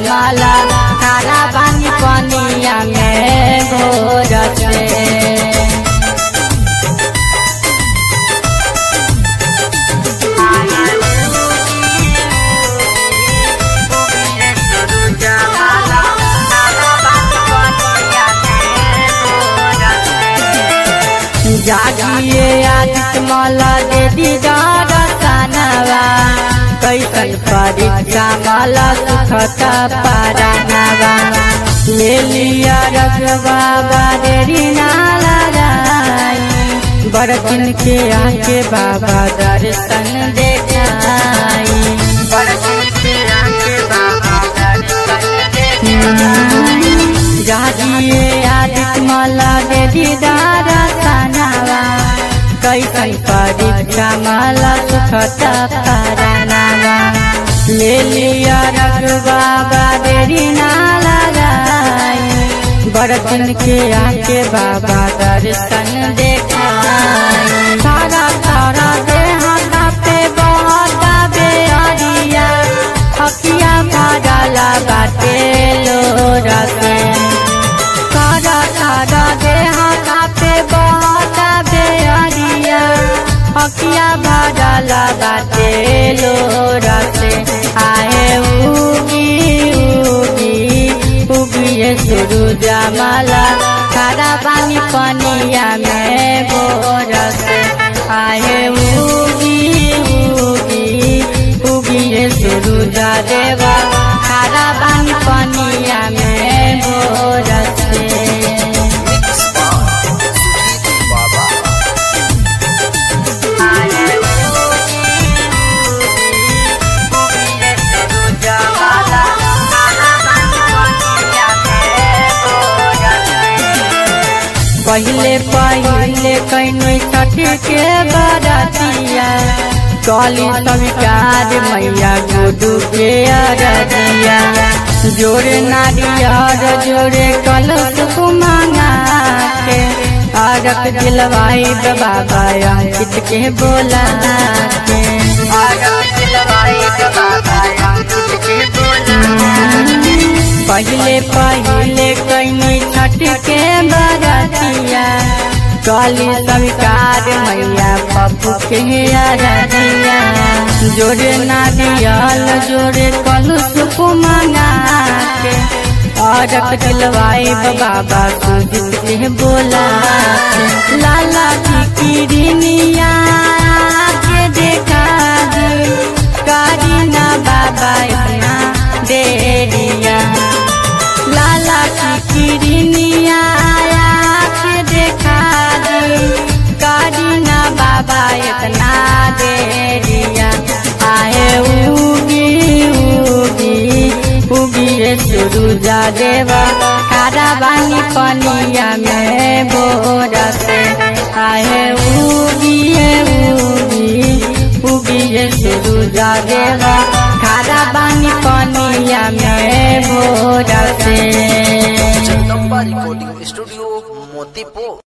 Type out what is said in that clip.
माला खारा पानी पनिया में भोर से जागिए आदित माला दे दीदार सनवा कैसन परीक्षा माला सुखता पारानवा ले लिया रगवा बारेरी नाला राई बड़किन के आके बाबा दर्शन देखाई बड़किन के आके बाबा दर्शन देखाई जागिए आदित माला दे दीदार सनवा कैसन परीक्षा माला सुखता पारानवा ले लिया रगवा बाबेरी नाला राई बड़किन के आके बाबा दर्शन देखाई सारा सारा देहा पे बहुत बेअरिया हकिया भरला बाटे लोरा से सारा सारा देहा पे बहुत बेअरिया हकिया भरला बाटे लोरा से आए उगी उगी उगिए सूरज माला खारा पानी पनिया में बोर से आए उगी उगी उगिए सूरज देवा खारा पानी पनिया में बोर से बाबा पहले पहले कैनी छठ के बरतिया कली स्वीकार मैया गुडू के अरदिया जोड़े नारियर जोड़े कलश मांगा के अरक दिलवाई बाबा अंकित के बोला के अरक दिलवाई बाबा अंकित के बोला पहले पहले कैनी छठ के बरतिया काली स्वीकार मैया पप्पू के अरदिया जोड़े नारियल जोड़े कलुष मंगा के औरत दिलवाई बाबा सुजित के बोला के। लाला की किरनिया के देखा दी कारीना बाबा इतना देरिया लाला की किरनिया आया के देखा दी कारीना बाबा इतना देरिया आए उगी उगी उगी सूरुजा देवा खारा बानी पनिया में बोर से आए उगी उगी उगी सूरुजा देवा खारा बानी पनिया में भोर से जगदम्बा रिकॉर्डिंग स्टूडियो मोतीपुर